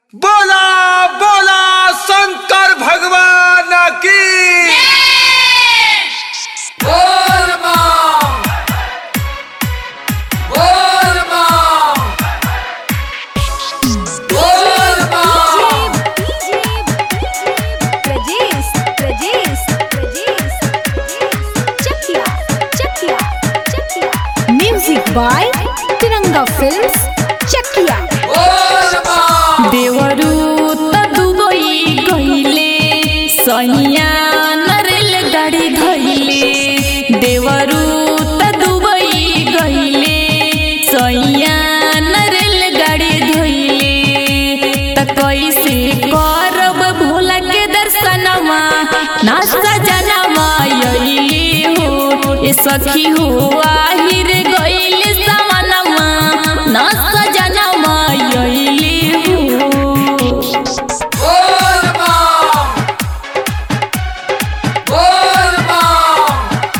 बोला बोला शंकर भगवान की बोल माँ बोल माँ बोल माँ Pradesh, Pradesh, Pradesh, Chakia, Chakia, Chakia. Music by Tiranga Films, Chakia. बोल माँ देवरू त दुबई गइले सैया नरेल गाडी धैले देवरू त दुबई गइले सैया नरेल गाडी धैले त कैसे करब भोला के दर्शनमा नास्ता जनवा यइले हो ए सखी हो आहिर गइले समानमा नास्ता जनवा यइले हो बोल माँ बोल माँ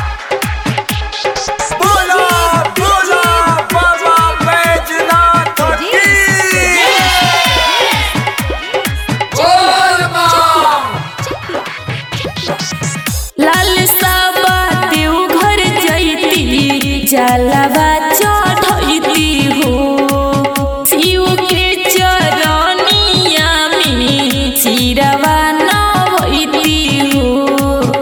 बोला बोला बाबा बैजनाथ की बोल माँ लाल साबा देव घर जैती जलवा चढ़ैती हो शिव के चरनिया में चिरवा नवैती हो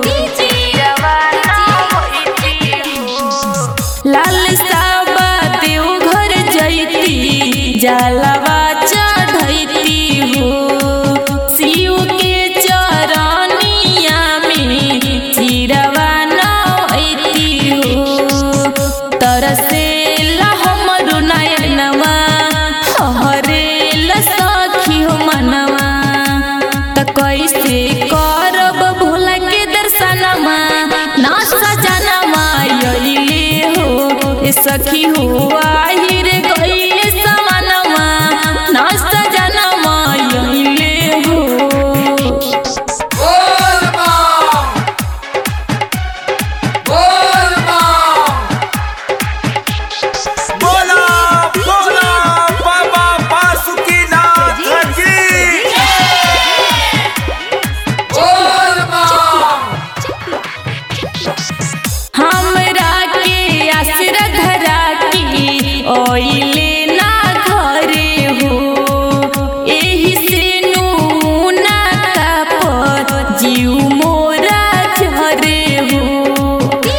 लाल साबा देव घर जैती जलवा चढ़ैती हो शिव के चरनिया में चिरवा नवैती हो तरसेला हमरो नयनवा हरेला सखी हो मनवा त कैसे करब भोला के दर्शनमा ना सजनवा यइले हो ए सखी हो आहिर गइले समानवा ना सजनवा यइले हो बोल माँ बोल माँ बोला बोला बाबा बासुकीनाथ की बोल माँ हमरा के आसरा धरा के ओइले ना घरे हो एही से नूना का पर जीव मोरा झरे हो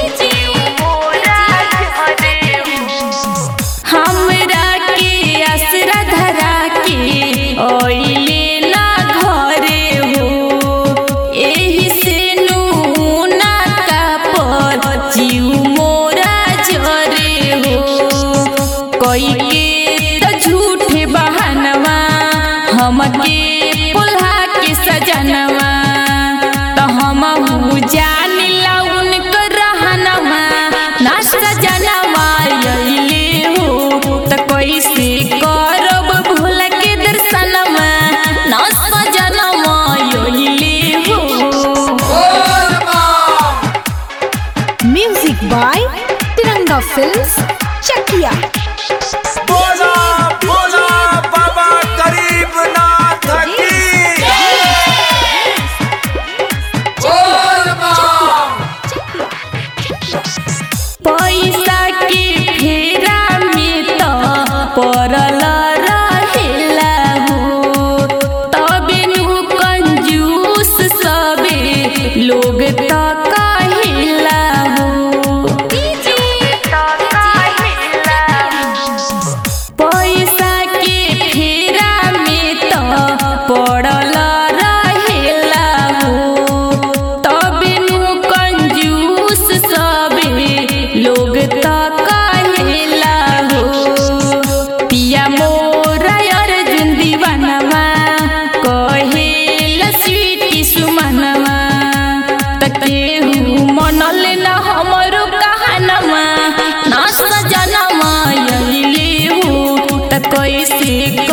हमरा के आसरा धरा के ओइले ना घरे हो एही से नूना का पर जीव मोरा झरे हो कोई के त झूठे बहानवा हमके पुल्हा के सजनवा त हमहू जानिला उनकर रहनवा ना सजनवा यइले हो त कैसे करब भोला के दर्शनवा ना सजनवा यइले हो बोल माँ Music by Tiranga Films, Chakia. बोला बोला बाबा गरीबनाथ की बोल माँ पैसा के फेरा में त पड़ल रहेला हो तबे नु कंजूस सबे लोग त कहेला हो पैसा के फेरा में त पड़ल रहेला हो तबे नु कंजूस सबे लोग त कहेला हो पिया मोरा अर्जुन दीवानवा कहेला स्वीटी सुमनवा त केहू मनल न हमरो कहानवा ना सजनवा यइले हो त कैसे